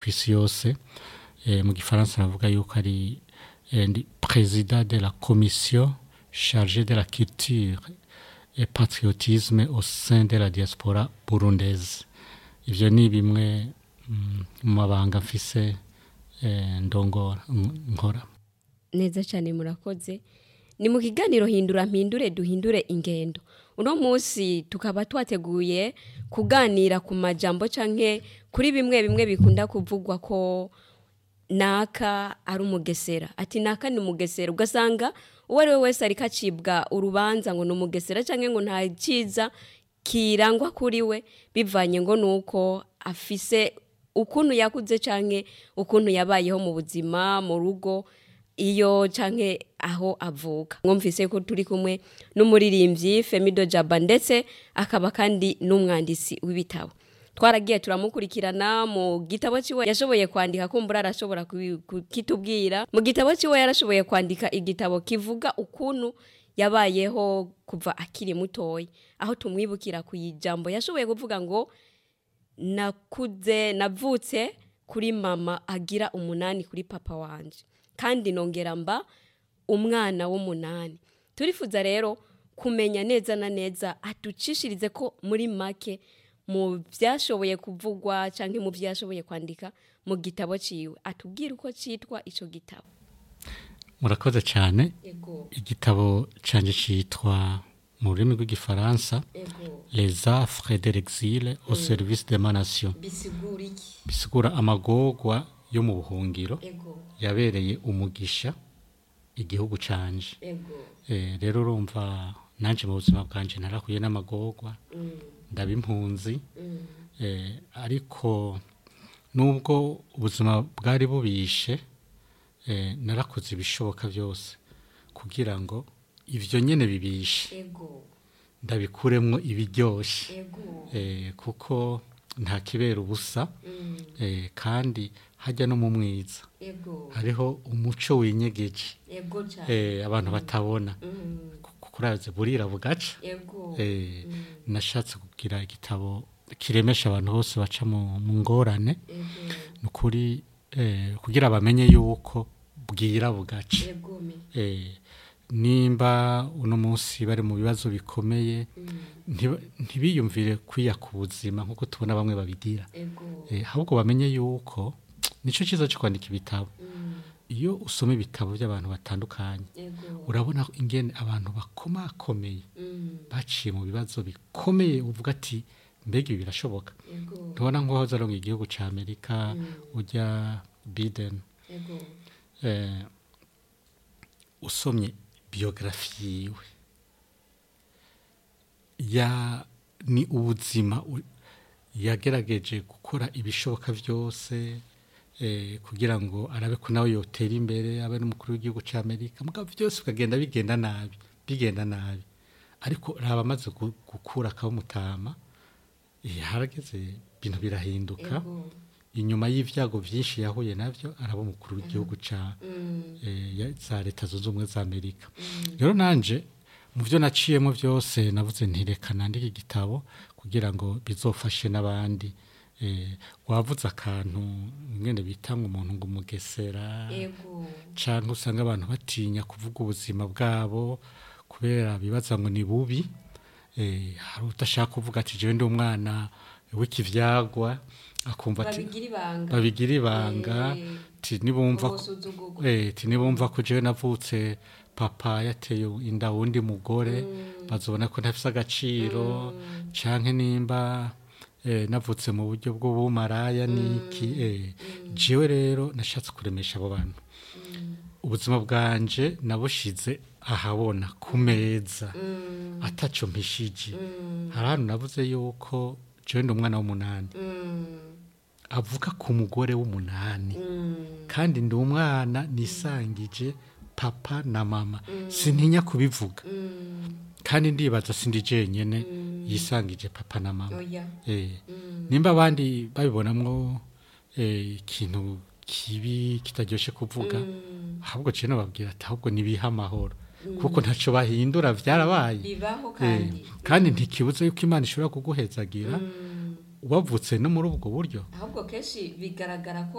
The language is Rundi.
ku isi yose eh, mu gifaransa navuga yuko ari eh, ndi président de la commission chargée de la culture et patriotisme au sein de la diaspora burundaise ivyo ni bimwe mm, mu mabanga mfise eh, ndongora n- nkora neza cyane murakoze ni mu kiganiro hindura mpindure duhindure ingendo uno munsi tukaba twateguye kuganira ku majambo canke kuri bimwe bimwe bikunda kuvugwa ko naka ari umugesera ati naka ni umugesera ugasanga uwo ari we wese ariko acibwa urubanza ngo ni umugesera cyangwa ngo nta cyiza kirangwa kuri we bivanye ngo ni uko afise ukuntu yakuze cyangwa ukuntu yabayeho mu buzima mu rugo iyo canke aho avuka mwumvise ko turi kumwe n'umuririmbyi Femido Jaba ndetse akaba kandi n'umwandisi w'ibitabo twaragiye turamukurikirana mu gitabo ciwe yashoboye kwandika kumbura arashobora kubi- kukitubwira mu gitabo ciwe yarashoboye kwandika igitabo kivuga ukuntu yabayeho kuva akiri mutoya aho tumwibukira ku ijambo yashoboye kuvuga ngo nakuze navutse kuri mama agira umunani kuri papa wanje kandi nongera mba umwana w'umunani turifuza rero kumenya neza na neza aducishirize ko muri make mu byashoboye kuvugwa cyangwa mu byashoboye kwandika mu gitabo ciwe atubwire uko cyitwa icyo gitabo murakoze cyane ego igitabo canje citwa mu rurimi rw'igifaransa ego les affres de l'exil au service de ma nation bisigura iki bisigura amagorwa yo mu buhungiro ego yabereye umugisha igihugu canje ego Eh, rero urumva nanje mu buzima bwanje narahuye n'amagorwa ndaba impunzi Eh, ariko nubwo ubuzima bwari bubishe eh, narakoze ibishoboka byose kugira ngo ivyo nyene bibishe ego ndabikuremwo ibiryoshe ego eh, kuko nta kibera ubusa eh, kandi hajya no mu mwiza ego hariho umuco winyegeje ego cyane eh, abantu batabona kuraze burira bugaca ego eh, nashatse kugira igitabo kiremesha abantu bose baca mu mu ngorane ni ukuri eh, kugira bamenye yuko bwira bugaca ego me eh, nimba uno munsi bari mu bibazo bikomeye ntiba- ntibiyumvire kwiya ku buzima nk'uko tubona bamwe babigira ego Eh, ahubwo bamenye yuko nicyo cyiza cyo kwandika ibitabo iyo usoma ibitabo by'abantu batandukanye ego urabona ingene abantu bakomakomeye baciye mu bibazo bikomeye uvuga ati mbega ibi birashoboka ego ntubona nk'uwahoze aronga igihugu cya amerika ujya biden ego eh, usomye biyogarafi yiwe ya ni ubuzima u- yagerageje gukora ibishoboka byose eh, kugira ngo arabe ko nawe yotera imbere abe n'umukuru w'igihugu cya amerika mugabo byose bikagenda bigenda nabi bigenda nabi ariko raba amaze gu- gukura akabumutama eh, harageze ibintu birahinduka ego inyuma y'ibyago byinshi yahuye nabyo araba umukuru w'igihugu cya eh, ya- za leta zunze ubumwe za amerika rero nanje mu byo naciyemo byose navuze ntireka nandike igitabo kugira ngo bizofashe n'abandi eh, wavuze akantu mwene bita ngo umuntu ngo umugesera ego cyangwa usanga abantu batinya kuvuga ubuzima bwabo kubera bibaza ngo ni bubi eh, hari udashaka kuvuga ati jewe ndi umwana w'ikivyagwa akumva ati babigira ibanga babigira ibanga Eh, ti nibumva ko- ubusuzugurwa eh, ti nibumva ko jewe navutse papa yateye inda wundi mugore bazobona ko ntafise agaciro canke nimba eh, navutse mu buryo bw'ubumaraya niki eh, jewe rero nashatse kuremesha abo bantu ubuzima bwanje nabushize ahabona ku meza ataco mpishije hari ahantu navuze yuko jewe ndi umwana w'umunani avuga ku mugore w'umunani kandi ndi umwana nisangije papa na mama sintinya kubivuga kandi ndibaza sindi jenyene yisangije papa na mama oya eh, nimba abandi babibonamwo eh, ikintu kibi kitaryoshe kuvuga ahubwo cino babwira ati ahubwo nibiha amahoro kuko ntaco bahindura vyarabaye bibaho Eh, kandi kandi ntikibuze yuko imana ishobora kuguhezagira wavutse no muri ubwo buryo ahubwo kenshi bigaragara ko